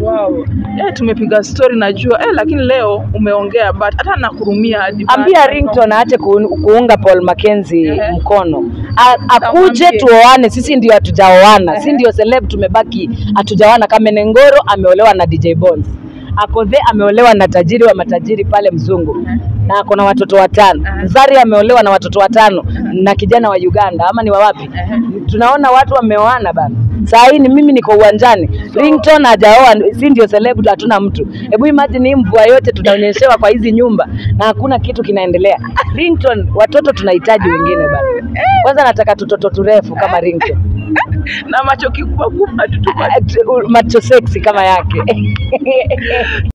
Wow. Eh, tumepiga story najua eh, lakini leo umeongea but hata nakurumia hadi Ambia bado. Ringtone aache ku, kuunga Paul Mackenzie Ehe. mkono. A, akuje Tamwambie. tuoane, sisi ndio hatujaoana. Sisi ndio celeb tumebaki hatujaoana. Kamenengoro ameolewa na DJ Bones. Akodhe ameolewa na tajiri wa matajiri pale mzungu na ako na watoto watano. Zari ameolewa na watoto watano na kijana wa Uganda ama ni wa wapi? Tunaona watu wameoana bana. Saa hii ni mimi niko uwanjani. Ringtone hajaoa, si ndio celeb hatuna mtu. Hebu imagine hii mvua yote tunaonyeshewa kwa hizi nyumba na hakuna kitu kinaendelea. Ringtone, watoto tunahitaji wengine bana. Kwanza nataka tutoto turefu kama Ringtone. na macho kikubwa kubwa tu tu Macho sexy kama yake.